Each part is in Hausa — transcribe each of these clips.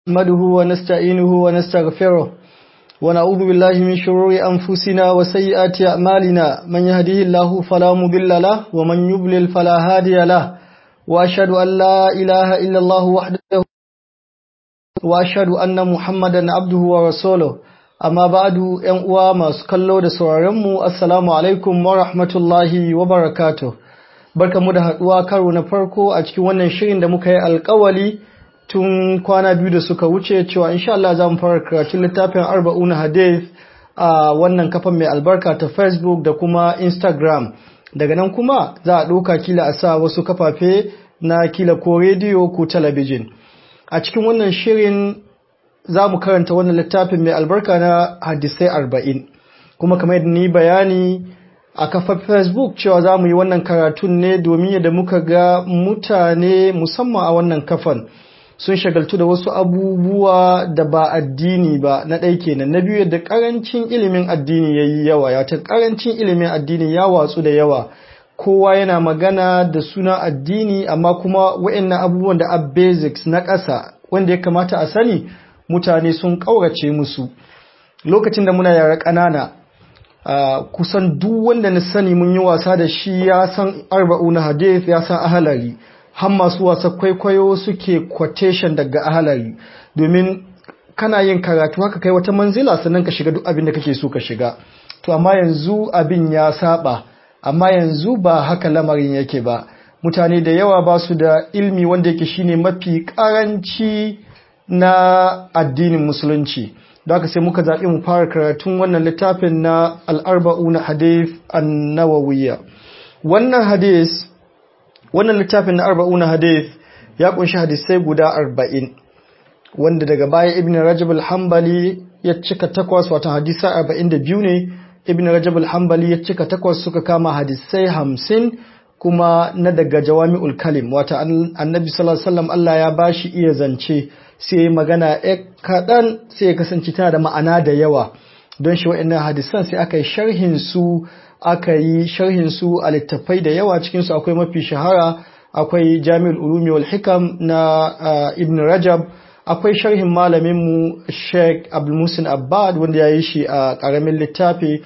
نحمده ونستعينه ونستغفره ونعوذ بالله من شرور أنفسنا وسيئات أعمالنا من يهده الله فلا مضل له ومن يضلل فلا هادي له وأشهد أن لا إله إلا الله وحده وأشهد أن محمدا عبده ورسوله amma ba'adu ‘yan uwa masu kallo da sauraronmu assalamu alaikum wa rahmatullahi wa barakatuh barkamu da haɗuwa karo na farko a cikin wannan shirin da muka yi alkawali tun kwana biyu da suka wuce cewa insha Allah za mu fara karatun littafin arba'un hadith a wannan kafan mai albarka ta facebook da kuma instagram daga nan kuma za a ɗauka kila a sa wasu kafafe na kila ko rediyo ko talabijin a cikin wannan shirin za mu karanta wannan littafin mai albarka na hadisai arba'in kuma kamar yadda ni bayani a kafar facebook cewa za mu yi wannan karatun ne domin yadda muka ga mutane musamman a wannan kafan sun shagaltu da wasu abubuwa da ba addini ba na ɗai kenan na biyu yadda ƙarancin ilimin addini ya yi yawa ya ta ƙarancin ilimin addini ya watsu da yawa kowa yana magana da suna addini amma kuma wa'annan abubuwan da a basics na ƙasa wanda ya kamata a sani mutane sun ƙaurace musu lokacin da muna yara ƙanana kusan duk wanda na sani mun yi wasa da shi ya san arba'u na hadith ya san ahalari har masu wasa kwaikwayo suke quotation daga ahalari domin kana yin karatu haka kai wata manzila sannan ka shiga duk abin da kake so ka shiga to amma yanzu abin ya saba amma yanzu ba haka lamarin yake ba mutane da yawa ba su da ilmi wanda yake shine mafi karanci na addinin musulunci da haka sai muka zaɓi mu fara karatun wannan littafin na al'arba'u na hadith an-nawawiyya wannan hadith wannan littafin na arba'u na hadith ya kunshi hadisai guda arba'in wanda daga baya ibn rajab al-hanbali ya cika takwas wata hadisai arba'in da biyu ne ibn rajab al-hanbali ya cika takwas suka kama hadisai hamsin kuma na daga jawami'ul kalim wata annabi sallallahu alaihi wasallam Allah ya bashi iya zance sai magana ya kaɗan sai ya kasance tana da ma'ana da yawa don shi wa'annan hadisan sai aka yi sharhin su aka yi sharhin su a littattafai da yawa cikin su akwai mafi shahara akwai Jami'ul Ulumi wal Hikam na Ibn Rajab akwai sharhin malamin mu Sheikh Abdul Musin Abbad wanda ya yi shi a ƙaramin littafi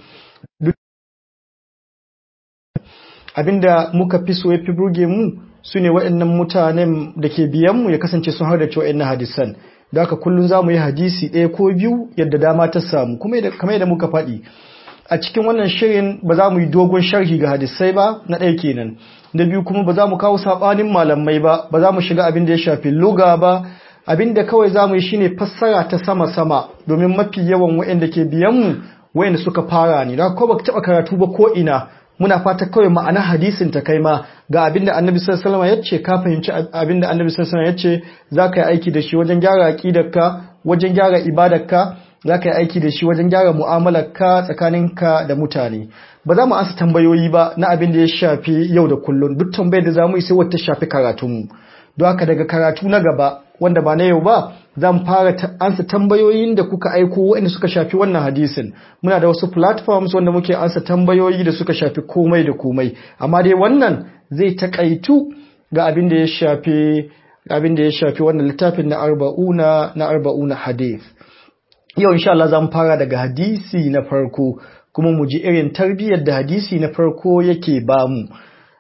abinda muka fi so ya fi burge mu su ne waɗannan mutanen da ke biyanmu ya kasance sun har da cewa na hadisan da haka kullum za mu yi hadisi ɗaya ko biyu yadda dama ta samu kuma kamar yadda muka faɗi a cikin wannan shirin ba za mu yi dogon sharhi ga hadisai ba na ɗaya kenan na biyu kuma ba za mu kawo saɓanin malamai ba ba za mu shiga abin da ya shafi luga ba abin da kawai za mu yi shine fassara ta sama-sama domin mafi yawan waɗanda ke biyanmu waɗanda suka fara ne da ko ba taɓa karatu ba ko ina muna fata kawai ma'ana hadisin ta kai ma ga abinda annabi sallallahu alaihi wasallam yace ka fahimci abinda annabi sallallahu alaihi wasallam yace zaka yi aiki da shi wajen gyara aqidarka wajen gyara ibadarka zaka yi aiki da shi wajen gyara mu'amalarka tsakaninka da mutane ba za mu ansa tambayoyi ba na abin da ya shafi yau da kullun duk tambayar da zamu yi sai wata shafi karatunmu don haka daga karatu na gaba wanda ba na yau ba zan fara ansa tambayoyin da kuka aiko waɗanda suka shafi wannan hadisin muna da wasu platforms wanda muke ansa tambayoyi da suka shafi komai da komai amma dai wannan zai takaitu ga abin da ya shafi abin da ya shafi wannan littafin na arba'una na arba'una hadith yau insha Allah zan fara daga hadisi na farko kuma mu ji irin tarbiyyar da hadisi na farko yake bamu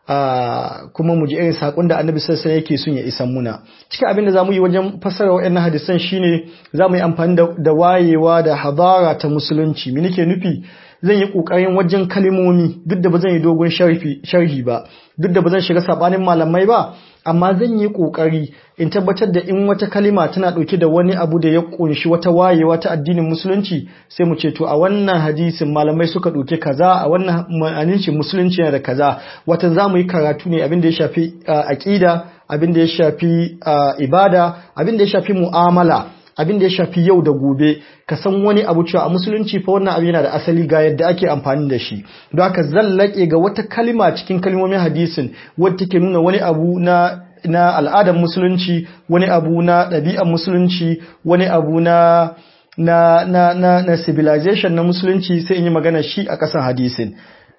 Uh, kuma mu ji irin sakon da annabi sassan yake son ya isan muna cikin abin da za mu yi wajen fassara wa'annan hadisan shine za mu yi amfani da, da wayewa da hadara ta musulunci me nake nufi zan yi kokarin wajen kalimomi duk da ba zan yi dogon sharhi ba duk da ba zan shiga sabanin malamai ba amma zan yi kokari in tabbatar da in wata kalima tana dauke da wani abu da ya kunshi wata wayewa ta addinin musulunci sai mu ce to a wannan hadisin malamai suka dauke kaza a wannan ma'anin musulunci yana da kaza wata zamu yi karatu ne abin da ya shafi aqida abin da ya shafi ibada abin da ya shafi mu'amala abin da ya shafi yau da gobe ka san wani abu cewa a musulunci fa wannan abu yana da asali ga yadda ake amfani da shi don haka zallake ga wata kalima cikin kalmomin hadisin wadda take nuna wani abu na na al'adar musulunci wani abu na ɗabi'ar musulunci wani abu na na na na, na civilization na musulunci sai in yi magana shi a ƙasan hadisin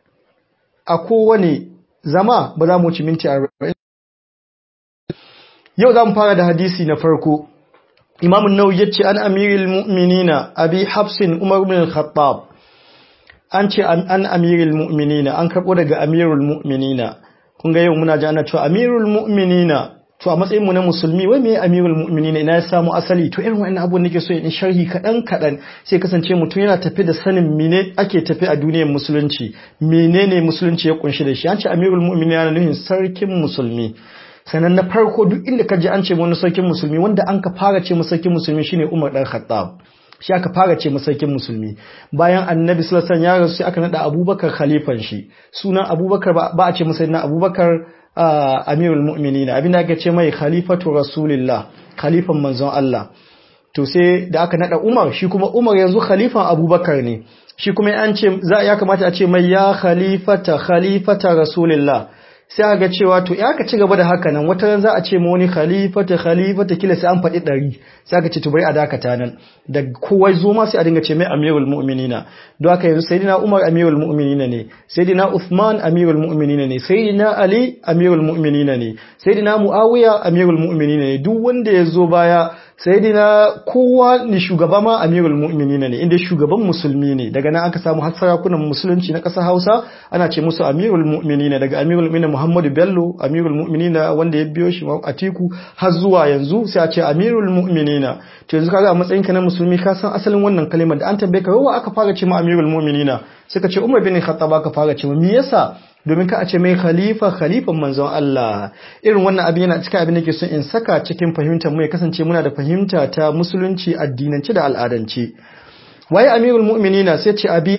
a kowane zama ba za mu ci minti 40 yau za mu fara da hadisi na farko Imam an-Nawawi yace an amiril mu'minina Abi Hafsin Umar ibn al-Khattab an ce an amiril mu'minina an karbo daga amirul mu'minina kun ga yau muna ji ana cewa amirul mu'minina to a matsayin mu na musulmi wai me amirul mu'minina ina ya samu asali to irin wannan abubuwan nake so in sharhi kadan kadan sai kasance mutum yana tafi da sanin mene ake tafi a duniyar musulunci menene musulunci ya kunshi da shi an ce amirul mu'minina yana nufin sarkin musulmi sannan na farko duk inda ka ji an ce wani sarkin musulmi wanda an ka fara ce sarkin musulmi shine Umar dan Khattab shi aka fara ce sarkin musulmi bayan annabi sallallahu alaihi wasallam ya rasu sai aka nada Abubakar khalifan shi sunan Abubakar ba a ce masa na Abubakar Amirul Mu'minin abinda aka ce mai khalifatu Rasulillah khalifan manzon Allah to sai da aka nada Umar shi kuma Umar yanzu khalifan Abubakar ne shi kuma an ce za ya kamata a ce mai ya khalifata khalifata Rasulillah sai aka cewa to ya ka ci gaba da haka nan wata ran za a ce ma wani khalifata khalifata kila sai an faɗi ɗari sai aka ce to bai a dakata nan da kowa zo ma sai a dinga ce mai amirul mu'minina don haka yanzu sayyidina umar amirul mu'minina ne sayyidina uthman amirul mu'minina ne sayyidina ali amirul mu'minina ne sayyidina muawiya amirul mu'minina ne duk wanda ya zo baya sayyidina kowa ne shugaba ma amirul mu'minina ne inda shugaban musulmi ne daga nan aka samu har sarakunan musulunci na ƙasar Hausa ana ce musu amirul mu'minina daga amirul mu'minina Muhammadu Bello amirul mu'minina wanda ya biyo shi Atiku har zuwa yanzu sai a ce amirul mu'minina to yanzu kaga a matsayin ka na musulmi ka san asalin wannan kalimar da an tambaye ka wa aka fara ce ma amirul mu'minina sai ka ce Umar bin Khattab aka fara ce me yasa domin ka a ce mai khalifa khalifan manzon Allah irin wannan abin yana cikin abin da ke so in saka cikin fahimtar mu ya kasance muna da fahimta ta musulunci addinance da al'adance waye amirul mu'minina sai ce abi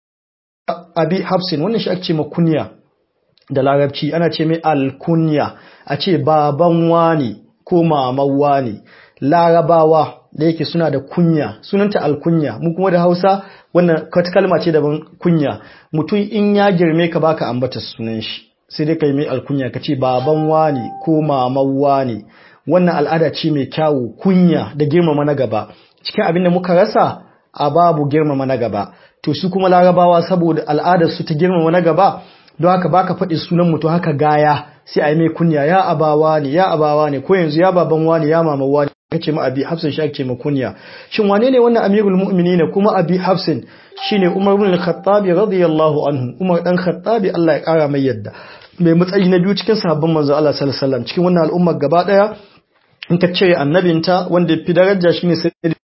abi hafsin wannan shi ake ce kunya da larabci ana ce mai alkunya a ce baban wani ko maman wani larabawa da yake suna da kunya sunanta alkunya mu kuma da hausa wannan kalma ce daban kunya mutum in ya girme ka baka ambata sunan shi sai dai kai mai alkunya ka ce baban wani ko maman wani wannan al'ada ce mai kyawu kunya da girmama na gaba cikin abin da muka rasa a babu girmama na gaba to su kuma larabawa saboda al'adar su ta girmama na gaba don haka baka faɗi sunan mutum haka gaya sai a yi mai kunya ya abawa ne ya abawa ne ko yanzu ya baban wani ya mama wani kace ma abi hafsin shi ake ma kunya shin wane ne wannan amirul mu'minin kuma abi hafsin shine umar ibn al-khattab radiyallahu anhu umar dan khattab Allah ya kara mai yadda mai matsayi na biyu cikin sahabban manzo Allah sallallahu alaihi wasallam cikin wannan al'ummar gaba daya in ka cire annabinta wanda fi daraja shine sai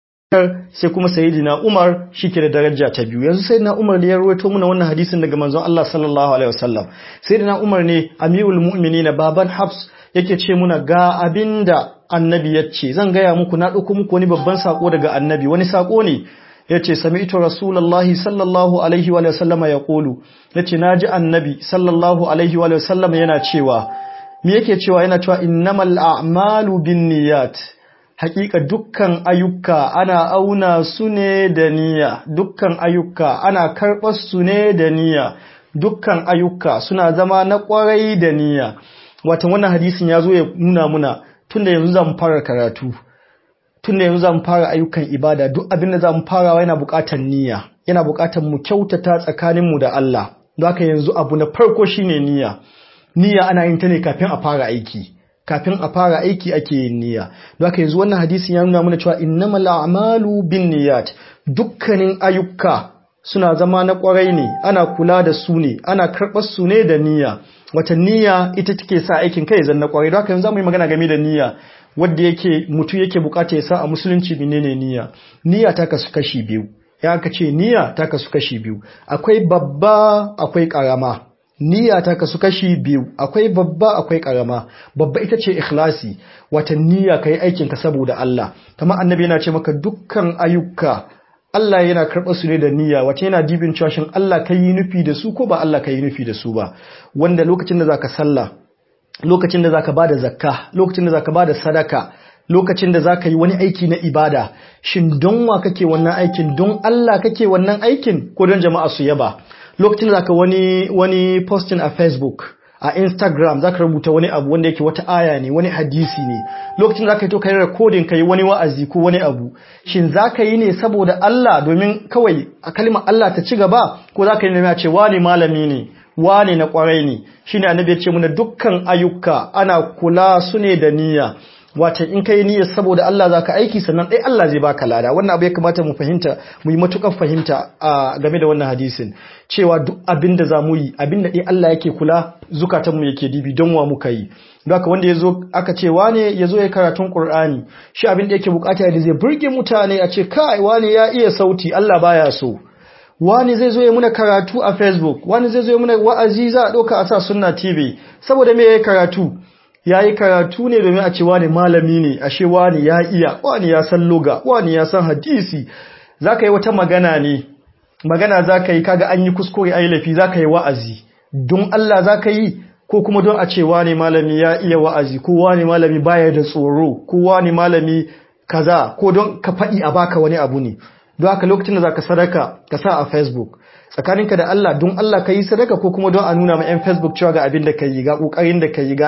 sai kuma sayyidina Umar shike da daraja ta biyu yanzu sayyidina Umar ne ya rawaito muna wannan hadisin daga manzon Allah sallallahu alaihi wasallam sayyidina Umar ne amirul mu'minin baban Hafs yake ce muna ga abinda annabi ya ce zan gaya muku na dauko muku wani babban sako daga annabi wani sako ne yace sami'tu rasulullahi sallallahu alaihi wa sallama yaqulu yace naji annabi sallallahu alaihi wa sallama yana cewa me yake cewa yana cewa innamal a'malu binniyat hakika dukkan ayyuka ana auna su ne da niyya dukkan ayyuka ana karɓar su ne da niyya dukkan ayyuka suna zama na ƙwarai da niyya watan wannan hadisin ya zo ya nuna muna tunda yanzu zamu fara karatu tunda yanzu zamu fara ayyukan ibada duk abin da zamu farawa yana buƙatar niyya yana buƙatar mu kyautata tsakaninmu da Allah don haka yanzu abu na farko shine niyya niyya ana yin ta ne kafin a fara aiki kafin a fara aiki ake yin niyya don haka yanzu wannan hadisin ya nuna mana cewa innamal a'malu binniyat dukkanin ayyuka suna zama na kwarai ne ana kula da su ne ana karɓar su ne da niyya wata niyya ita take sa aikin kai zan na kwarai don haka yanzu zamu yi magana game da niyya wanda yake mutum yake bukata ya sa a musulunci menene niyya niyya ta kasu kashi biyu ya aka ce niyya ta kasu kashi biyu akwai babba akwai karama niyya ta kasu kashi biyu akwai babba akwai karama babba ita ce ikhlasi wata niyya kai aikin ka saboda Allah kamar annabi yana ce maka dukkan ayyuka Allah yana karɓar su ne da niyya wace yana dibin cewa shin Allah kai yi nufi da su ko ba Allah kai yi nufi da su ba wanda lokacin da zaka sallah lokacin da zaka bada zakka lokacin da zaka bada sadaka lokacin da zaka yi wani aiki na ibada shin don wa kake wannan aikin don Allah kake wannan aikin ko don jama'a su yaba lokacin da zaka wani wani posting a Facebook a Instagram zaka rubuta wani abu wanda yake wata aya ne wani hadisi ne lokacin da zaka yi to kai recording kai wani wa'azi ko wani abu shin zaka yi ne saboda Allah domin kawai a kalmar Allah ta ci gaba ko zaka yi ne a ce wani malami ne wani na kwarai ne shine annabi ya ce muna dukkan ayyuka ana kula su ne da niyya wata in kai niyyar saboda Allah zaka aiki sannan dai Allah zai baka lada wannan abu ya kamata mu fahimta mu yi matukar fahimta a game da wannan hadisin cewa duk abin da zamu yi abin da dai Allah yake kula zukatan mu yake dibi don wa muka yi don haka wanda yazo aka ce wane yazo ya karatun Qur'ani shi abin da yake bukata da zai burge mutane a ce kai wane ya iya sauti Allah baya so wani zai zo ya muna karatu a facebook wani zai zo ya muna wa'azi za a ɗauka a sa sunna tv saboda me ya yi karatu ya yi karatu ne domin a ce wani malami ne ashe wani ya iya wani ya san loga wani ya san hadisi za ka yi wata magana ne magana za ka yi kaga an yi kuskure a yi lafi za ka yi wa'azi don Allah za ka yi ko kuma don a ce wani malami ya iya wa'azi ko wani malami baya da tsoro ko wani malami kaza ko don ka faɗi a baka wani abu ne don haka lokacin da zaka sadaka ka sa a Facebook tsakaninka da Allah don Allah ka yi sadaka ko kuma don a nuna ma 'yan Facebook cewa ga abin da ka yi ga ƙoƙarin da ka yi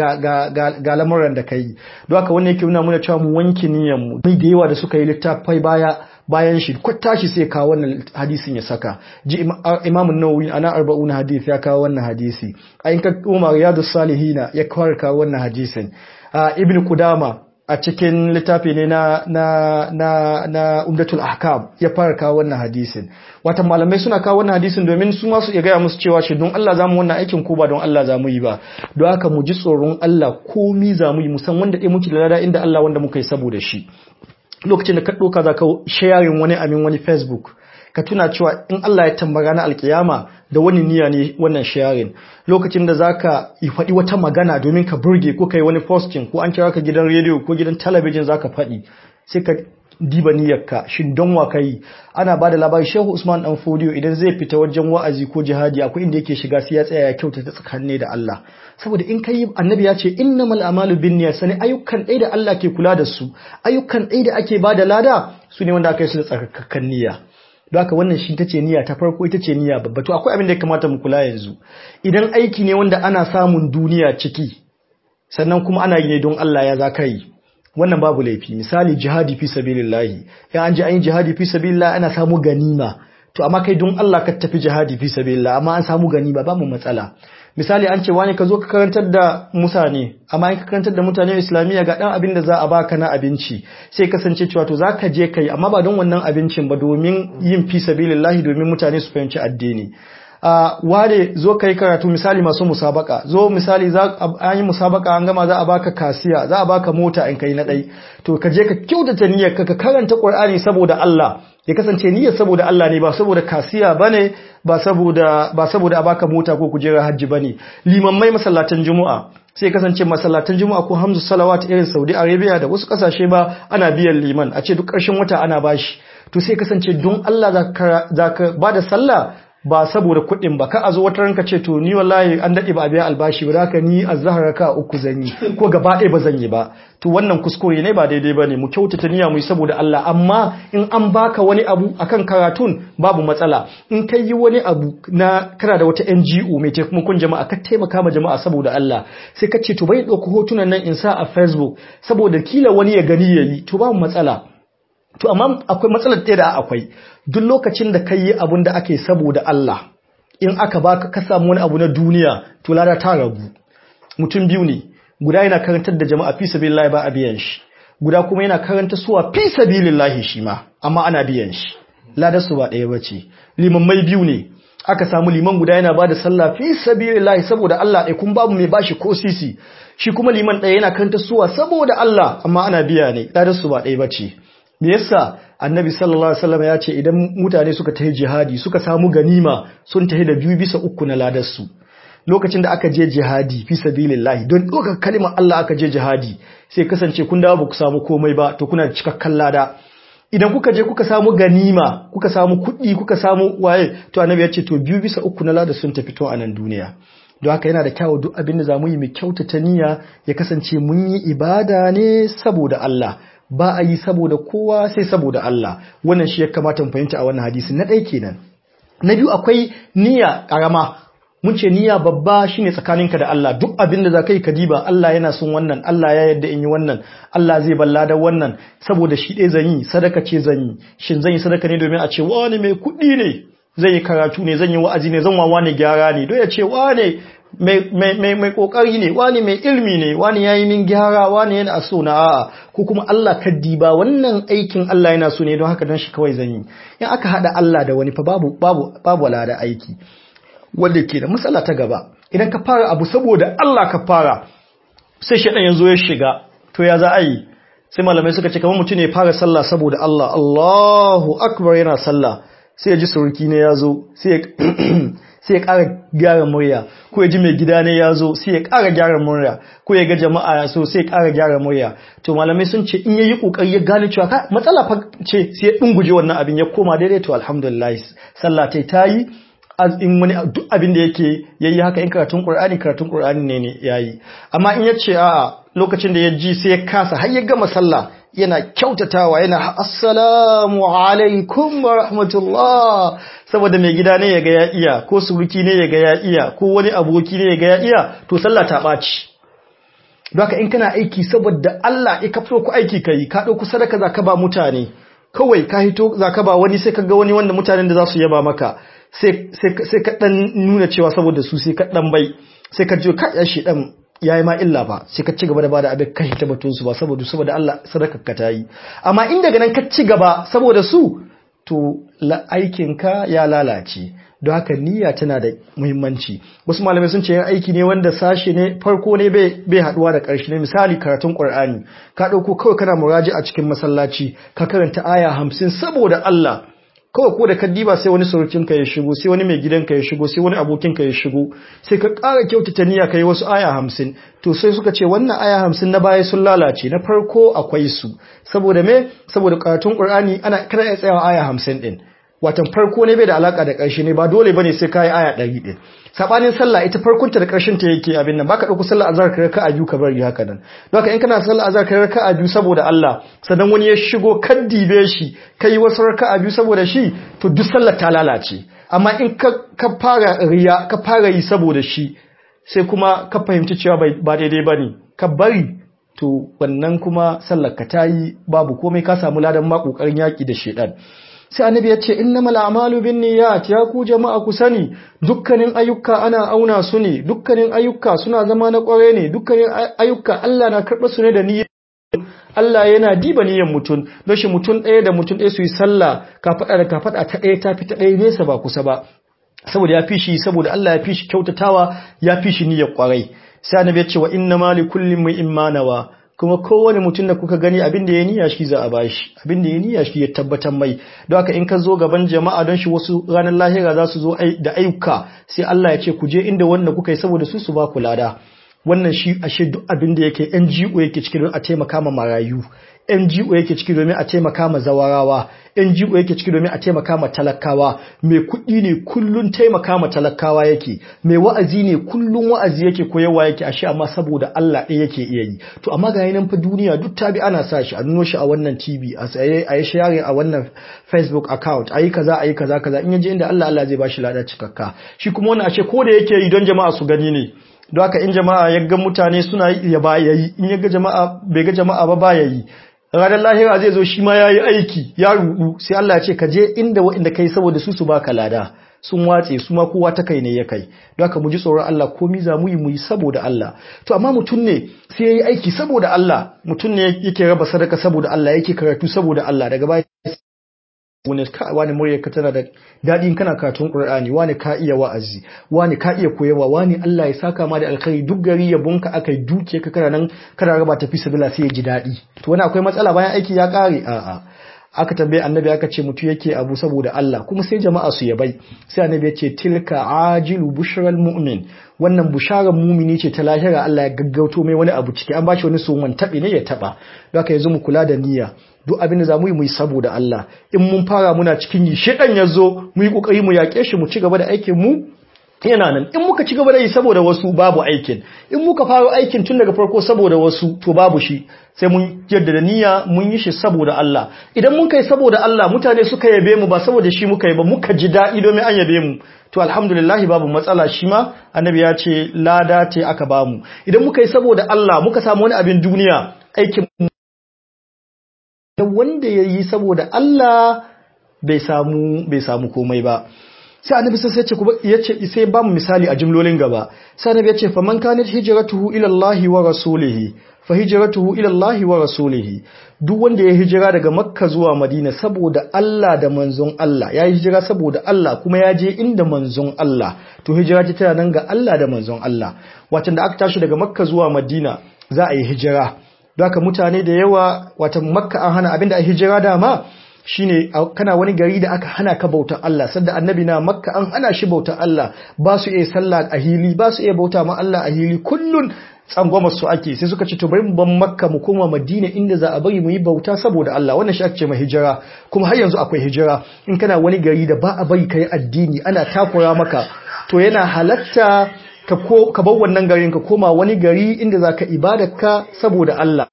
ga lamuran da ka yi don haka wannan yake nuna muna cewa mu wanke niyyar mu mai da yawa da suka yi littafai baya bayan shi ko tashi sai kawo wannan hadisin ya saka ji Imam Nawawi ana 40 hadisi ya kawo wannan hadisi ayin ka Umar Riyadus Salihina ya kawo wannan hadisin Ibn Qudama a cikin littafi ne na na na na umdatul ahkam ya fara kawo wannan hadisin wata malamai suna kawo wannan hadisin domin su ma su iya gaya musu cewa shi don Allah zamu wannan aikin ko ba don Allah zamu yi ba don haka mu ji tsoron Allah komi zamu yi musan wanda dai muke da lada inda Allah wanda muka yi saboda shi lokacin da ka doka za ka sharing wani amin wani Facebook ka tuna cewa in Allah ya tambara na alkiyama da wani niyya ne wannan sharing lokacin da zaka yi faɗi wata magana domin ka burge ko kai wani posting ko an kira ka gidan rediyo ko gidan talabijin zaka faɗi sai ka diba niyyarka shin don wa kai ana bada labari Shehu Usman dan Fodiyo idan zai fita wajen wa'azi ko jihadi akwai inda yake shiga sai ya tsaya ya kyautata tsakanin da Allah saboda in kai annabi ya ce innamal a'malu binniyat sani ayyukan ɗaya da Allah ke kula da su ayyukan ɗaya da ake bada lada su ne wanda aka yi su da tsarkakan niyya don haka wannan shi ta ce niyya ta farko ita ce niyya babba to akwai abin da ya kamata mu kula yanzu idan aiki ne wanda ana samun duniya ciki sannan kuma ana yi ne don Allah ya za ka yi wannan babu laifi misali jihadi fi sabilillahi in an ji an yi jihadi fi sabilillah ana samu ganima to amma kai don Allah ka tafi jihadi fi sabilillah amma an samu ganima ba mu matsala misali an ce wani ka zo ka karantar da mutane amma in ka karantar da mutane islamiyya ga dan abin da za a baka na abinci sai kasance cewa to zaka je kai amma ba don wannan abincin ba domin yin fi sabilillahi domin mutane su fahimci addini Uh, ware zo ka yi karatu misali masu musabaka zo misali za an yi musabaka an gama za a baka kasiya za a baka mota in kai na ɗai to ka je ka kyautata niyyar ka ka karanta Qur'ani saboda Allah ya kasance niyyar saboda Allah ne ba saboda kasiya bane ba saboda ba saboda a baka mota ko kujera hajji bane limammai masallatan juma'a sai kasance masallatan juma'a ko hamzu salawat irin Saudi Arabia da wasu kasashe ba ana biyan liman a ce duk ƙarshen wata ana bashi to sai kasance don Allah za ka ba da sallah ba saboda kuɗin ba ka a zo wata ranka ce to ni wallahi an daɗe ba a biya albashi ba haka ni azhar ka uku zan yi ko gaba ɗaya ba zan yi ba to wannan kuskure ne ba daidai ba ne mu kyautata niyya mu yi saboda Allah amma in an baka wani abu akan karatun babu matsala in kai yi wani abu na kana da wata NGO mai taimakon jama'a ka taimaka ma jama'a saboda Allah sai ka ce to bai ɗauki hotunan nan in sa a Facebook saboda kila wani ya gani yayi to babu matsala To amma akwai matsalar ɗaya da akwai duk lokacin da ka yi abin da ake saboda Allah in aka baka ka samu wani abu na duniya to lada ta ragu mutum biyu ne guda yana karantar da jama'a fi sabilillahi ba a biyan shi guda kuma yana karanta suwa fi sabilillahi shi ma amma ana biyan shi ladar su ba ɗaya bace limammai biyu ne aka samu liman guda yana bada sallah fi sabilillahi saboda Allah ɗaya kun babu mai bashi ko sisi shi kuma liman ɗaya yana karanta suwa saboda Allah amma ana biya ne ladar su ba ɗaya bace me yasa annabi sallallahu alaihi wasallam ya ce idan mutane suka tafi jihadi suka samu ganima sun tafi da biyu bisa uku na ladar su lokacin da aka je jihadi fi sabilillahi don ɗaukar kalimar Allah aka je jihadi sai kasance kun dawo ba ku samu komai ba to kuna da cikakken lada idan kuka je kuka samu ganima kuka samu kuɗi kuka samu waye to annabi ya ce to biyu bisa uku na ladar sun tafi to a nan duniya don haka yana da kyawu duk abin da zamu yi mai kyautata niyya ya kasance mun yi ibada ne saboda Allah ba a yi saboda kowa sai saboda Allah wannan shi ya kamata mu fahimta a wannan hadisi na ɗaya kenan na biyu akwai niyya ƙarama mun ce niyya babba shine tsakaninka da Allah duk abin da za ka yi ka diba Allah yana son wannan Allah ya yarda in yi wannan Allah zai balla da wannan saboda shi ɗaya zan yi sadaka ce zan yi shin zan yi sadaka ne domin a ce wani mai kuɗi ne zan yi karatu ne zan yi wa'azi ne zan wawa ne gyara ne don ya ce wane mai mai kokari ne wani mai ilmi ne wani yayi min gyara wani yana so na a'a ko kuma Allah ka diba wannan aikin Allah yana so ne don haka don shi kawai zan yi in aka hada Allah da wani fa babu babu babu da aiki wanda ke da matsala ta gaba idan ka fara abu saboda Allah ka fara sai shaɗan ya zo ya shiga to ya za a yi sai malamai suka ce kamar mutum ne fara sallah saboda Allah Allahu akbar yana sallah sai ya ji suruki ne ya zo sai ya ƙara gyara murya ko ya ji mai gida ne ya zo sai ya ƙara gyara murya ko ya ga jama'a ya so sai ya ƙara gyara murya to malamai sun ce in ya yi ƙoƙari ya gane cewa ka matsala fa ce sai ya ɗunguje wannan abin ya koma daidai to alhamdulillah sallah ta yi in wani duk abin da yake yayi haka in karatun Qur'ani karatun Qur'ani ne ne yayi amma in yace a'a lokacin da ya ji sai ya kasa har ya gama sallah yana kyautatawa yana assalamu alaikum wa rahmatullah saboda mai gida ne ya ga ya iya ko suruki ne ya ga ya iya ko wani aboki ne ya ga ya iya to sallah ta ɓaci Baka in kana aiki saboda Allah ya kafto ku aiki kai ka ɗauku sadaka zaka ba mutane kawai ka hito zaka ba wani sai ka ga wani wanda mutanen da za su yaba maka sai ka dan nuna cewa saboda su sai ka dan bai sai ka ji ka ya shi dan yayi ma illa ba sai ka ci gaba da bada abin kai ta batun su ba saboda saboda Allah sadaka ka tayi amma in daga nan ka ci gaba saboda su to aikin ka ya lalace don haka niyya tana da muhimmanci wasu malamai sun ce yin aiki ne wanda sashe ne farko ne bai haduwa da ƙarshe ne misali karatun Qur'ani ka dauko kawai kana muraji a cikin masallaci ka karanta aya hamsin saboda Allah kawai ko da kaddiba sai wani surukinka ya shigo sai wani mai gidanka ya shigo sai wani abokinka ya shigo sai ka ƙara kyautata niyya kai wasu aya hamsin to sai suka ce wannan aya hamsin na baya sun lalace na farko akwai su saboda me saboda karatun qur'ani ana kana iya tsayawa aya hamsin din watan farko ne bai da alaka da ƙarshe ne ba dole bane sai kai aya ɗari din sabanin sallah ita farkon ta da ƙarshen ta yake abin nan baka dauko sallah azhar ka raka'a biyu ka bari haka nan don haka in kana sallah azhar ka raka'a biyu saboda Allah sannan wani ya shigo kan dibe shi kai wasu raka'a biyu saboda shi to duk sallar ta lalace amma in ka ka fara riya ka fara yi saboda shi sai kuma ka fahimci cewa ba daidai bane ka bari to wannan kuma sallar ka tayi babu komai ka samu ladan ma kokarin yaki da shedan sai annabi ya ce innamal a'malu binniyat ya ku jama'a ku sani dukkanin ayyuka ana auna su ne dukkanin ayyuka suna zama na kware ne dukkanin ayyuka Allah na karɓar su ne da niyyar Allah yana diba niyyar mutum don shi mutum ɗaya da mutum ɗaya su yi sallah ka faɗa da ka faɗa ta ɗaya ta fi ta ɗaya nesa ba kusa ba saboda ya fi shi saboda Allah ya fi shi kyautatawa ya fi shi niyyar kwarai sai annabi ya ce wa inna ma li kullin mai imanawa kuma kowane mutum da kuka gani abin da ya niyya shi za a bashi abin da ya niyya shi ya tabbatar mai don haka in ka zo gaban jama'a don shi wasu ranar lahira za su zo da ayyuka sai Allah ya ce ku je inda wanda kuka yi saboda su su ba ku lada wannan shi ashe duk abin da yake NGO yake ciki don a taimaka ma marayu NGO yake ciki domin a taimaka ma zawarawa NGO yake ciki domin a taimaka ma talakawa mai kuɗi ne kullun taimaka ma talakawa yake mai wa'azi ne kullun wa'azi yake koyarwa yake ashe amma saboda Allah ɗaya yake iya yi to amma ga nan fa duniya duk tabi ana sa shi a nuno shi a wannan TV a tsaye a yi sharing a wannan Facebook account ayi kaza ayi kaza kaza in yaje inda Allah Allah zai bashi lada cikakka shi kuma wannan ashe ko da yake yi don jama'a su gani ne don haka in jama'a ya ga mutane suna ya ba yayi in ya ga jama'a bai ga jama'a ba ba yayi ranar lahira zai zo shi ma ya yi aiki ya rudu sai Allah ya ce ka je inda waɗanda kai saboda su su baka lada sun watse su ma kowa ta kai ne ya kai don haka mu ji tsoron Allah komi za mu yi mu yi saboda Allah to amma mutum ne sai ya yi aiki saboda Allah mutum ne yake raba sadaka saboda Allah yake karatu saboda Allah daga baya wani ka wani murya ka tana da daɗi kana karatun Qur'ani wani ka iya wa'azi wani ka iya koyarwa wani Allah ya saka ma da alkhairi duk gari ya bunka akai duke ka kana nan kana raba tafi sabila sai ya ji daɗi to wani akwai matsala bayan aiki ya ƙare a'a aka tambaye annabi aka ce mutu yake abu saboda Allah kuma sai jama'a su yabai sai annabi ya ce tilka ajilu bushral mu'min wannan busharar mumini ce ta lahira Allah ya gaggauto mai wani abu ciki an bashi wani suman taɓi ne ya taɓa don haka yanzu mu kula da niyya duk abin da za mu yi mu yi saboda Allah in mun fara muna cikin yi shedan ya zo mu yi kokari mu yaƙe shi mu ci gaba da aikin mu yana nan in muka ci gaba da yi saboda wasu babu aikin in muka fara aikin tun daga farko saboda wasu to babu shi sai mun jaddada niyya mun yi shi saboda Allah idan mun kai saboda Allah mutane suka yabe mu ba saboda shi muka yi ba muka ji daɗi domin an yabe mu to alhamdulillah babu matsala shi ma annabi ya ce lada ce aka bamu idan muka yi saboda Allah muka samu wani abin duniya aikin da wanda ya yi saboda Allah bai samu bai samu komai ba sai annabi sai ya ce ya ce sai ba mu misali a jimlolin gaba sai annabi ya ce fa man kanat hijratuhu ila Allah wa rasulihi fa hijratuhu ila Allah wa rasulihi duk wanda ya hijira daga Makka zuwa Madina saboda Allah da manzon Allah ya hijira saboda Allah kuma ya je inda manzon Allah to hijira ta tana nan ga Allah da manzon Allah watan da aka tashi daga Makka zuwa Madina za a yi hijira don haka mutane da yawa watan Makka an hana abinda a hijira dama shine kana wani gari da aka hana ka bautar Allah sanda annabi na makka an hana shi bautar Allah ba su iya sallah a hili ba su iya bauta ma Allah a hili kullun tsangwamar su ake sai suka ce to bari mu ban makka mu koma madina inda za a bari mu yi bauta saboda Allah wannan shi ake ce ma hijira kuma har yanzu akwai hijira in kana wani gari da ba a bari kai addini ana takura maka to yana halatta ka ko ka bar wannan garin ka koma wani gari inda zaka ibadarka saboda Allah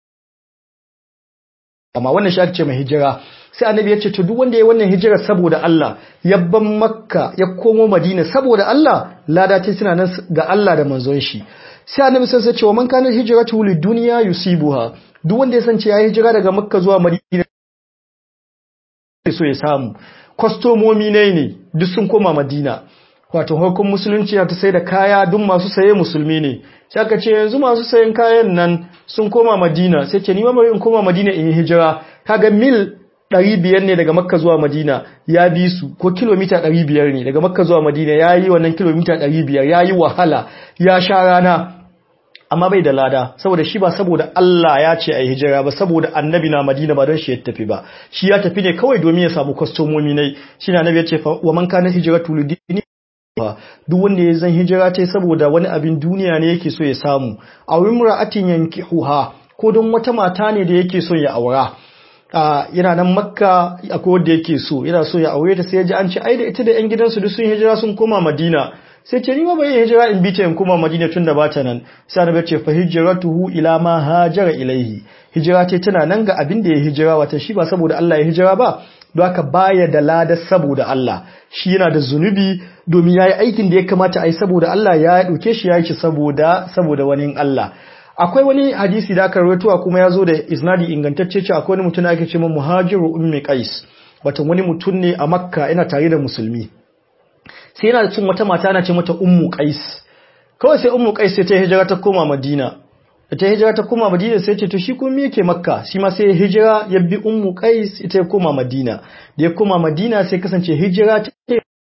amma wannan shi ake ce ma hijira sai annabi ya ce to duk wanda ya wannan hijirar saboda Allah ya ban makka ya komo madina saboda Allah lada ce suna nan ga Allah da manzon shi sai annabi sai ya ce wa man kana hijratu lid dunya yusibuha duk wanda ya sance ya hijira daga makka zuwa madina so ya samu kwastomomi ne ne duk sun koma madina wato hukun musulunci ta sai da kaya duk masu saye musulmi ne sai aka ce yanzu masu sayen kayan nan sun koma madina sai ce ni ma bari in koma madina in yi hijira kaga mil ɗari biyar ne daga makka zuwa madina ya bi su ko kilomita ɗari biyar ne daga makka zuwa madina ya yi wannan kilomita ɗari biyar ya yi wahala ya sha rana amma bai da lada saboda shi ba saboda Allah ya ce a yi hijira ba saboda annabi na madina ba don shi ya tafi ba shi ya tafi ne kawai domin ya samu kwastomomi ne shi na annabi ya ce wa man kana hijira tuludini duk wanda ya zan hijira ta saboda wani abin duniya ne yake so ya samu a wimra'atin yankihuha ko don wata mata ne da yake so ya aura yana nan makka akwai wanda yake so yana so ya aure ta sai ya ji an ce ai da ita da yan gidansu duk sun hijira sun koma madina sai ce ni ma bai hijira in bi ta in koma madina tun da ba ta nan sai annabi ce fa hijratuhu ila ma hajara ilaihi hijira ce tana nan ga abin da ya hijira wata shi ba saboda Allah ya hijira ba don haka baya da lada saboda Allah shi yana da zunubi domin yayi aikin da ya kamata a yi saboda Allah ya dauke shi ya yi saboda saboda wani Allah akwai wani hadisi da aka rawaito kuma ya zo da isnadi ingantacce ce akwai wani mutum da ake ce muhajiru ummi qais wato wani mutum ne a makka yana tare da musulmi sai yana cin wata mata ana ce mata ummu qais kawai sai ummu qais sai ta hijira ta koma madina da ta hijira ta koma madina sai ce to shi kuma me yake makka shi ma sai hijira ya bi ummu qais ita ya koma madina da ya koma madina sai kasance hijira ta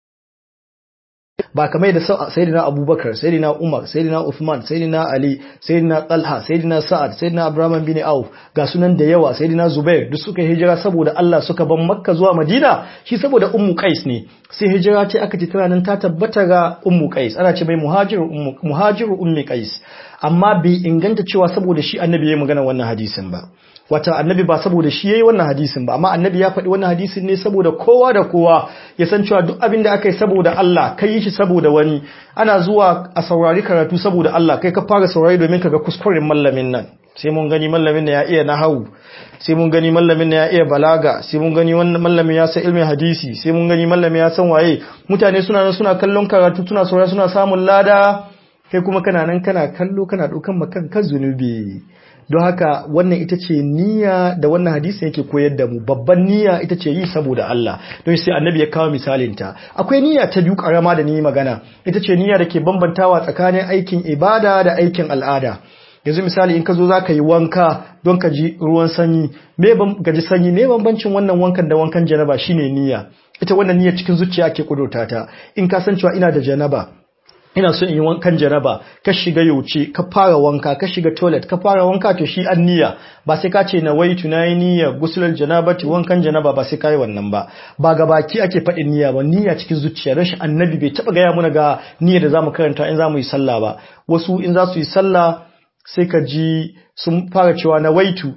ba kamar da sayyidina abubakar sayyidina umar sayyidina uthman sayyidina ali sayyidina talha sayyidina sa'ad sayyidina abraham bin auf ga sunan da yawa sayyidina zubair duk suka hijira saboda Allah suka ban makka zuwa madina shi saboda ummu qais ne sai hijira ce aka ce tana nan ta tabbata ga ummu qais ana ce mai muhajiru ummu muhajiru ummi qais amma bai inganta cewa saboda shi annabi ya magana wannan hadisin ba wata annabi ba saboda shi yayi wannan hadisin ba amma annabi ya faɗi wannan hadisin ne saboda kowa da kowa ya san cewa duk abin da aka yi saboda Allah kai yi shi saboda wani ana zuwa a saurari karatu saboda Allah kai ka fara saurari domin ka ga kuskuren mallamin nan sai mun gani mallamin da ya iya nahawu sai mun gani mallamin da ya iya balaga sai mun gani wannan mallamin ya san ilmin hadisi sai mun gani mallamin ya san waye mutane suna nan suna kallon karatu suna saurari suna samun lada kai kuma kana nan kana kallo kana ɗaukan makan kan zunubi don haka wannan ita ce niyya da wannan hadisi yake koyar da mu babban niyya ita ce yi saboda Allah don sai annabi ya kawo misalinta akwai niyya ta biyu karama da ni magana ita ce niyya da ke bambantawa tsakanin aikin ibada da aikin al'ada yanzu misali in ka zo za ka yi wanka don ka ji ruwan sanyi me gaji sanyi me bambancin wannan wankan da wankan janaba shine niyya ita wannan niyya cikin zuciya ke kudurta ta in ka san cewa ina da janaba ina so in yi wankan janaba ka shiga yauce ka fara wanka ka shiga toilet ka fara wanka to shi an niyya ba sai ka ce na waitu na yi niyya gusular janabati wankan janaba ba sai ka yi wannan ba ba ga baki ake faɗin niyya ba niyya cikin zuciya don shi annabi bai taɓa gaya muna ga niyya da zamu karanta in zamu yi sallah ba wasu in za su yi sallah sai ka ji sun fara cewa na waitu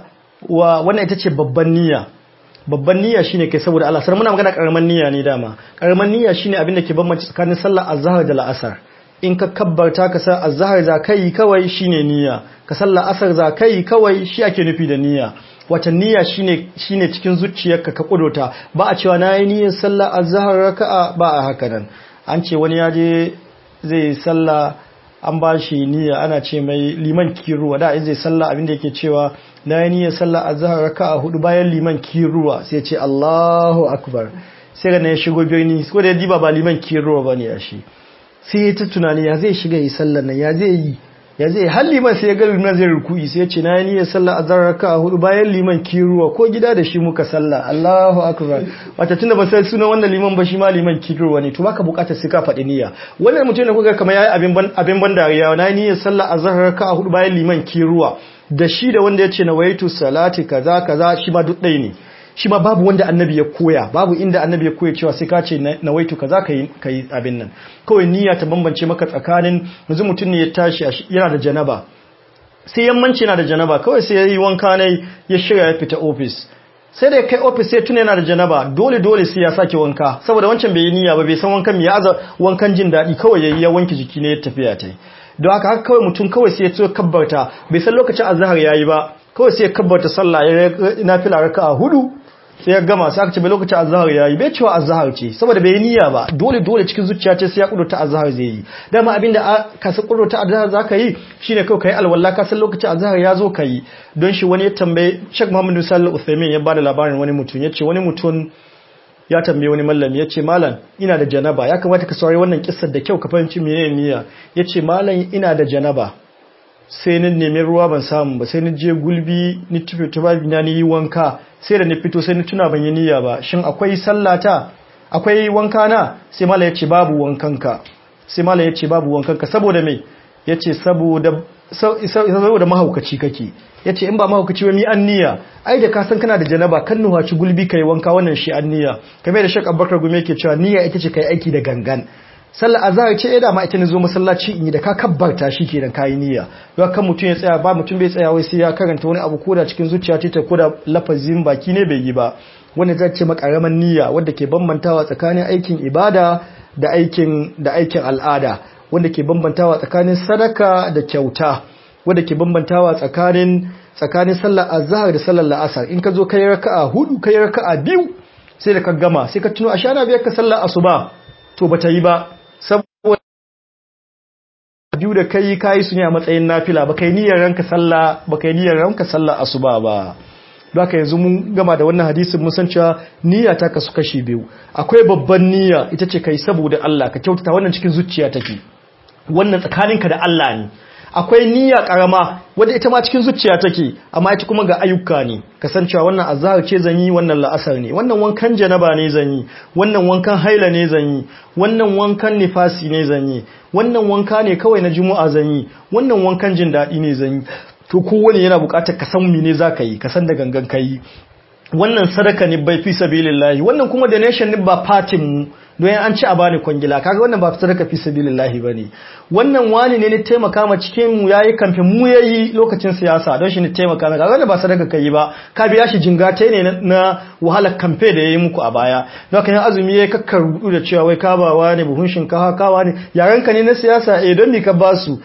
wa wannan ita ce babban niyya babban niyya shine kai saboda Allah sai muna magana karaman niyya ne dama karaman niyya shine abin da ke bambance tsakanin sallar azhar da la'asar in ka kabbarta ka san azhar za kai kawai shine niyya ka sallar asar za kai kawai shi ake nufi da niyya wata niyya shine shine cikin zuciyarka ka kudota ba a cewa nayi niyyar sallar azhar raka'a ba a haka nan an ce wani ya je zai sallah an ba shi niyya ana ce mai liman kiruwa da in zai sallah abin da yake cewa na yi niyyar sallah azhar raka'a hudu bayan liman kiruwa sai ce Allahu akbar sai ga ya shigo birni ko da ya diba ba liman kiro ba ne a shi sai ya ta tunani ya zai shiga yi sallar nan ya zai yi ya zai har liman sai ya ga liman zai ruku'i sai ya ce na yi niyyar sallah azhar raka hudu bayan liman kiruwa ko gida da shi muka sallah Allahu akbar wata tunda ba sai sunan wannan liman ba shi ma liman kiruwa ne to baka bukatar sai ka faɗi niyya wannan mutum da kuka kamar yayi abin ban abin ban dariya na yi niyyar sallah azhar raka hudu bayan liman kiruwa da shi da wanda ya ce na waitu salati kaza kaza shi ma duk ɗaya ne shi ma babu wanda annabi ya koya babu inda annabi ya koya cewa sai ka ce na waitu kaza kai kai abin nan kawai niyya ta bambance maka tsakanin yanzu mutum ne ya tashi yana da janaba sai yammanci yana da janaba kawai sai yayi wanka ne ya shirya ya fita office sai da kai office sai tuna yana da janaba dole dole sai ya sake wanka saboda wancan bai yi niyya ba bai san wankan me ya aza wankan jin daɗi kawai yayi ya wanke jiki ne ya tafiya ta don haka haka kawai mutum kawai sai ya so kabbarta bai san lokacin azhar yayi ba kawai sai ya kabbarta sallah ya nafila raka'a hudu sai ya gama sai aka ce bai lokacin azhar yayi bai cewa azhar ce saboda bai niyya ba dole dole cikin zuciya ce sai ya kudurta azhar zai yi dama abinda ka san kudurta azhar zaka yi shine kai kai alwala ka san lokacin azhar ya zo kai don shi wani ya tambaye Sheikh Muhammad sallallahu Uthaymeen ya bada labarin wani mutum yace wani mutum ya tambaye wani mallami yace malam ina da janaba ya kamata ka saurari wannan kissar da kyau ka fahimci menene niyya yace malam ina da janaba sai ni nemi ruwa ban samu ba sai ni je gulbi ni tufe tufafi na ni yi wanka sai da ni fito sai ni tuna ban yi niyya ba shin akwai sallata akwai wanka na sai mala yace babu wankanka sai mala yace babu wankanka saboda me yace saboda saboda mahaukaci kake yace in ba mahaukaci ba mi an niyya ai da ka san kana da janaba kan nuhaci gulbi kai wanka wannan shi an niyya kamar da Sheikh Abubakar Gumi yake cewa niyya ita ce kai aiki da gangan sallar azhar ce da ma ita ne zo masallaci in yi da ka kabbarta shi kenan kayi niyya don kan mutum ya tsaya ba mutum bai tsaya wai sai ya karanta wani abu koda cikin zuciya ta koda lafazin baki ne bai yi ba wanda ta ce makaraman niyya wanda ke bambantawa tsakanin aikin ibada da aikin da aikin al'ada wanda ke bambantawa tsakanin sadaka da kyauta wanda ke bambantawa tsakanin tsakanin sallar azhar da sallar la'asar in ka zo kai raka'a hudu kai raka'a biyu sai da ka gama sai ka tuno a shana biyar ka sallar asuba to bata yi ba saboda biyu da kai kai su ne a matsayin nafila ba kai niyyar ranka sallah ba kai niyyar ranka sallah asuba ba haka yanzu mun gama da wannan hadisin mun san cewa niyya ta kasu kashi biyu akwai babban niyya ita ce kai saboda Allah ka kyautata wannan cikin zuciya take wannan tsakaninka da Allah ne akwai niyya karama wadda ita ma cikin zuciya take amma ita kuma ga ayyuka ne kasancewa wannan azhar ce zan yi wannan la'asar ne wannan wankan janaba ne zan yi wannan wankan haila ne zan yi wannan wankan nifasi ne zan yi wannan wanka ne kawai na juma'a zan yi wannan wankan jin daɗi ne zan yi to kowane yana buƙatar ka san mene zaka yi ka san da gangan kai wannan sadaka ne bai fi sabilillahi wannan kuma donation ne ba fatin mu don an ci a bani kwangila kaga wannan ba sadaka fi sabilillahi bane wannan wani ne ne taimaka ma cikin mu yayi kamfe mu yayi lokacin siyasa don shi ne taimaka ma kaga wannan ba sadaka kai ba ka biya shi jingate ne na wahalar kamfe da yayi muku a baya don haka azumi yayi kakkar rudu da cewa wai ka ba wani buhun shinkafa ka wani yaran ka ne na siyasa eh don me ka ba su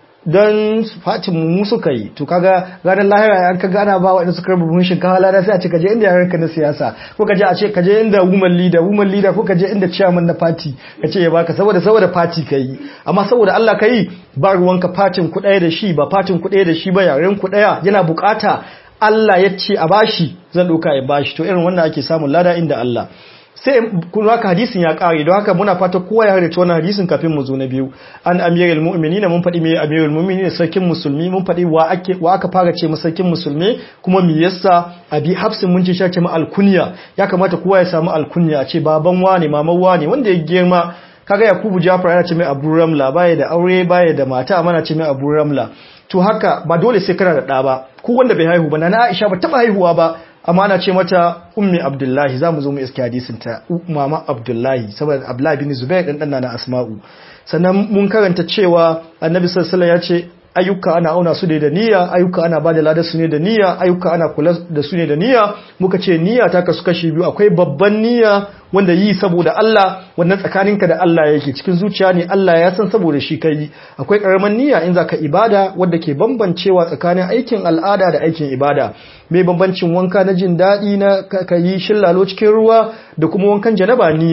don fatin mu suka yi to kaga ranar lahira an kaga ana ba waɗanda suka rabu buhun shinkafa lada sai a ce kaje inda yaran ka na siyasa ko kaje a ce kaje inda woman leader woman leader ko kaje inda chairman na party kace ya baka saboda saboda party kai amma saboda Allah kai ba ruwanka fatin ku ɗaya da shi ba fatin ku ɗaya da shi ba yaren ku ɗaya yana bukata Allah ya ce a bashi zan ɗauka ya bashi to irin wannan ake samun lada inda Allah sai kun haka hadisin ya kare don haka muna fata kowa ya harita wannan hadisin kafin mu zo na biyu an amirul mu'minina mun faɗi me amirul mu'minina sarkin musulmi mun faɗi wa ake wa aka fara ce sarkin musulmi kuma me yasa abi hafsin mun ce shake mu alkunya ya kamata kowa ya samu alkunya a ce baban wani maman wani wanda ya girma kaga yakubu jafar yana ce mai abu ramla baya da aure baya da mata amma na ce mai abu ramla to haka ba dole sai kana da ɗa ba ko wanda bai haihu ba na Aisha ba taba haihuwa ba amma ana ce mata ummi abdullahi za mu zo mu iske hadisin ta mama abdullahi saboda abdullahi bin zubair dan na asma'u sannan mun karanta cewa annabi sallallahu alaihi ya ce ayyuka ana auna su ne da niyya ayyuka ana bada ladar su ne da niyya ayyuka ana kula da su ne da niyya muka ce niyya ta kasu kashi biyu akwai babban niyya wanda yi saboda Allah wannan tsakaninka da Allah yake cikin zuciya ne Allah ya san saboda shi kai akwai karaman niyya in zaka ibada wanda ke bambancewa tsakanin aikin al'ada da aikin ibada mai bambancin wanka na jin daɗi na ka yi shillalo cikin ruwa da kuma wankan janaba niyya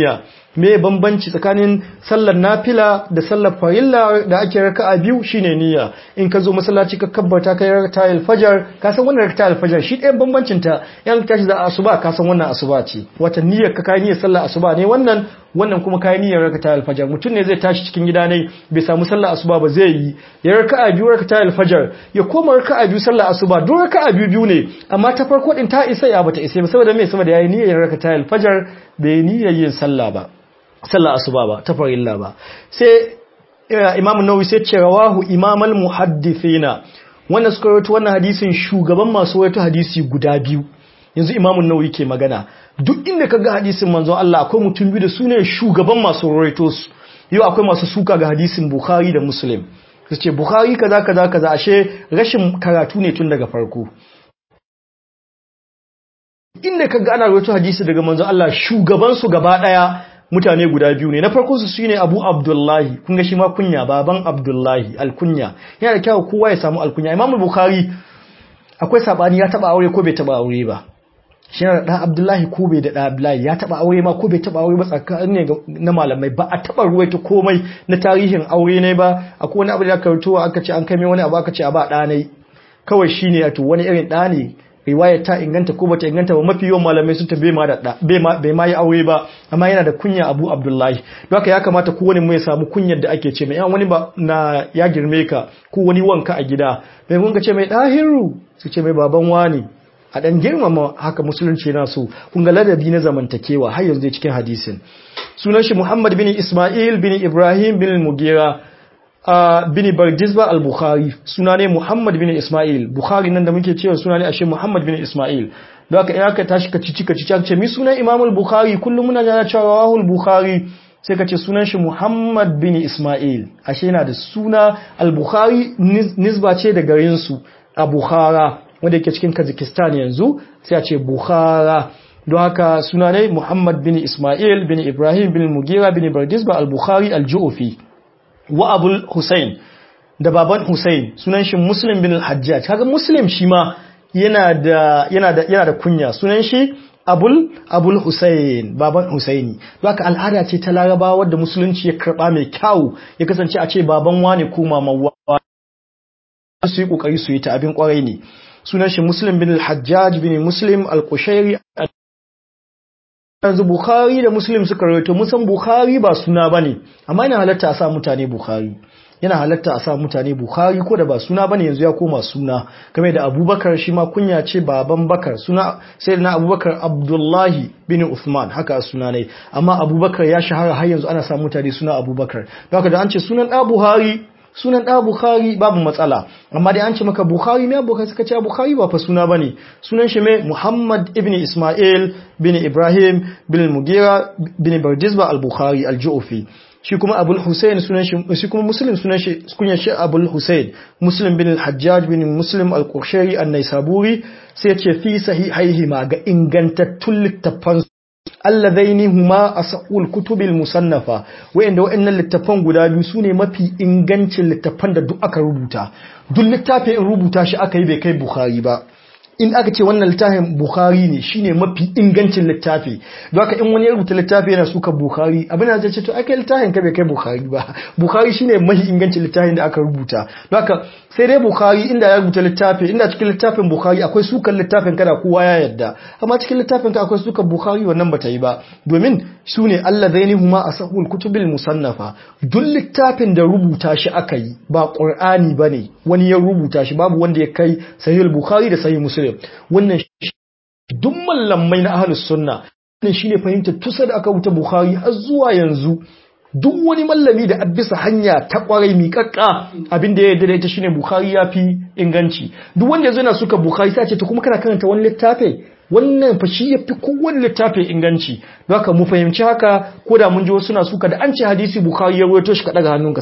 me bambanci tsakanin sallar nafila da sallar farilla da ake raka'a biyu shine niyya in ka zo masallaci ka kabbata kai raka'atul fajr ka san wannan raka'atul fajr shi ɗayan bambancin ta yan tashi da asuba ka san wannan asuba ce wata niyyar ka kai niyyar sallar asuba ne wannan wannan kuma kai niyyar raka'atul fajr mutum ne zai tashi cikin gida ne bai samu sallar asuba ba zai yi ya raka'a biyu raka'atul fajr ya koma raka'a biyu sallar asuba duk raka'a biyu biyu ne amma ta farko din ta isa ya bata isa ba saboda me saboda yayi niyyar raka'atul fajr bai niyyar yin sallah ba sallah asuba ba ta farilla ba sai imam nawawi sai ce rawahu imamal muhaddithina wannan suka rawaito wannan hadisin shugaban masu rawaito hadisi guda biyu yanzu imam nawawi ke magana duk inda kaga hadisin manzon Allah akwai mutum biyu da su ne shugaban masu rawaito su yau akwai masu suka ga hadisin bukhari da muslim su ce bukhari kaza kaza kaza ashe rashin karatu ne tun daga farko inda kaga ana rawaito hadisi daga manzon Allah shugaban su gaba daya mutane guda biyu ne na farko su shine Abu Abdullahi kun ga shi ma kunya baban Abdullahi alkunya yana da kyau kowa ya samu alkunya Imam Bukhari akwai sabani ya taba aure ko bai taba aure ba shi yana da Abdullahi ko bai da Abdullahi ya taba aure ma ko bai taba aure ba tsakanin ne na malamai ba a taba ruwaito komai na tarihin aure ne ba akwai wani abu da aka rubuto aka ce an kai mai wani abu aka ce a ba ɗanai kawai shine wato wani irin ɗa ne riwayar ta inganta ko bata inganta ba mafi yawan malamai sun tabbe ma da bai ma yi aure ba amma yana da kunya Abu Abdullahi don haka ya kamata kowane mu ya samu kunyar da ake ce mai yan wani ba na ya girme ka ko wani wanka a gida bai mun ce mai dahiru su ce mai baban wani a dan girmama haka musulunci yana so kun ga ladabi na zamantakewa har yanzu cikin hadisin sunan shi Muhammad bin Ismail bin Ibrahim bin Mugira Uh, bin Bardizba al-Bukhari suna ne Muhammad bin Ismail Bukhari nan da muke cewa suna ne ashe Muhammad bin Ismail don haka in aka tashi ka cici ka cici ce mi sunan Imam al-Bukhari kullum muna jana cewa rawahu al-Bukhari sai ka ce sunan shi Muhammad bin Ismail ashe yana da suna al-Bukhari nisba ce da garin su a Bukhara wanda yake cikin Kazakhstan yanzu sai a ce Bukhara don haka suna ne Muhammad bin Ismail bin Ibrahim bin Mugira bin Bardizba al-Bukhari al-Ju'fi wa abul Hussein da baban Hussein sunan shi Muslim bin al-Hajjaj kaga Muslim shi ma yana da yana da yana da kunya sunan shi Abul Abul Hussein baban Husaini haka al'ada ce ta Larabawa wadda musulunci ya karba mai kyau ya kasance a ce baban wane ko maman wane su yi kokari su yi ta abin kwarai ne sunan shi Muslim bin al-Hajjaj bin Muslim al-Qushairi yanzu Bukhari da Muslim suka rawaito musan Bukhari ba suna bane amma yana halatta a sa mutane Bukhari yana halatta a sa mutane Bukhari ko da ba suna bane yanzu ya koma suna game da Abubakar shi ma kunya ce baban Bakar suna sayyidina Abubakar Abdullahi bin Uthman haka suna ne amma Abubakar ya shahara har yanzu ana sa mutane suna Abubakar don haka da an ce sunan da Buhari sunan ɗa Bukhari babu matsala amma dai an ce maka Bukhari me Bukhari suka ce Bukhari ba fa suna bane sunan shi me Muhammad ibn Ismail bin Ibrahim bin Mugira bin Bardizba al-Bukhari al-Ju'fi shi kuma Abul Hussein sunan shi shi kuma Muslim sunan shi kunya shi Abul Hussein Muslim bin al-Hajjaj bin Muslim al-Qushayri an-Naisaburi sai ya ce fi sahihaihi ma ga ingantattun littafan alladaini huma asaqul kutubil musannafa wayanda wayannan littafan guda biyu sune mafi ingancin littafan da duk aka rubuta duk littafin in rubuta shi aka yi bai kai bukhari ba in aka ce wannan littafin bukhari ne shine mafi ingancin littafi don haka in wani ya rubuta littafi yana suka bukhari abin da zai ce to aka littafin ka bai kai bukhari ba bukhari shine mafi ingancin littafin da aka rubuta don haka sai dai bukhari inda ya rubuta littafi inda cikin littafin bukhari akwai sukan littafin kada kowa ya yadda amma cikin littafin ka akwai sukan bukhari wannan bata yi ba domin su ne allazaini huma asahul kutubil musannafa duk littafin da rubuta shi aka yi ba qur'ani bane wani ya rubuta shi babu wanda ya kai sahih bukhari da sahih muslim wannan duk mallamai na ahlus sunna wannan shine fahimtar tusa da aka rubuta bukhari har zuwa yanzu duk wani mallami da bisa hanya ta kwarai miƙaƙƙa abin da ya yarda da ita shine Bukhari ya fi inganci duk wanda yanzu yana suka Bukhari sai ce to kuma kana karanta wani littafi wannan fa shi yafi kowanne littafi inganci don haka mu fahimci haka ko da mun ji wasu na suka da an ce hadisi Bukhari ya rawaito shi ka daga hannunka